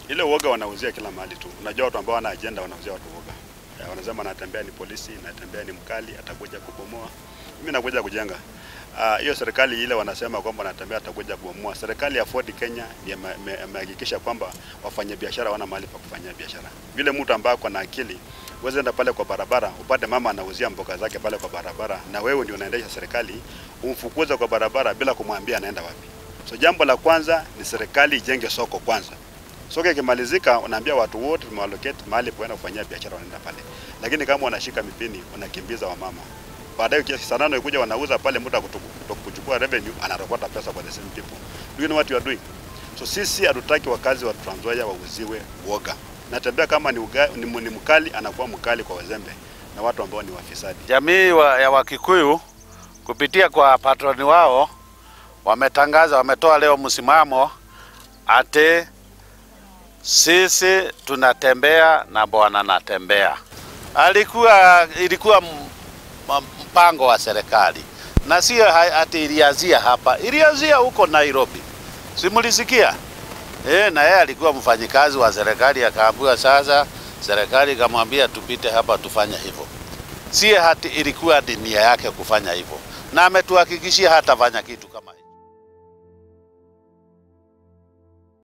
Ile uoga wanauzia kila mahali tu. Unajua watu ambao wana agenda wanauzia watu uoga. Eh, Wanasema anatembea ni polisi, anatembea ni mkali, atakuja kubomoa. Mimi nakuja kujenga. Ah, hiyo serikali ile wanasema kwamba anatembea atakuja kubomoa. Serikali ya Ford Kenya ndiye ime- ime- imehakikisha kwamba wafanyabiashara wana mahali pa kufanyia biashara. Vile mtu ambaye ako na akili uweze enda pale kwa barabara upate mama anauzia mboga zake pale kwa barabara, na wewe ndio unaendesha serikali, umfukuze kwa barabara bila kumwambia anaenda wapi. So jambo la kwanza ni serikali ijenge soko kwanza. Soko ikimalizika, unaambia watu wote tumewallocate mahali poenda kufanyia biashara, wanaenda pale. Lakini kama wanashika mipini, wanakimbiza wamama, baadaye kiasi saa nane ikuja wanauza pale, mtu akutu- kuchukua revenue anarokota pesa kwa the same people. Do you know what you are doing? So sisi hatutaki wakazi wa Trans Nzoia wauziwe uoga. Natembea kama ni, uga, ni, ni mkali anakuwa mkali kwa wazembe na watu ambao ni wafisadi. Jamii wa, ya Wakikuyu kupitia kwa patroni wao wametangaza, wametoa leo msimamo ati sisi tunatembea na bwana natembea. Alikuwa ilikuwa m- m- mpango wa serikali na sio ha- ati ilianzia hapa, ilianzia huko Nairobi, simulisikia? E, na yeye alikuwa mfanyikazi wa serikali akaambiwa, sasa serikali ikamwambia tupite hapa tufanye hivyo si hati ilikuwa ni nia yake kufanya hivyo, na ametuhakikishia hatafanya kitu kama hicho.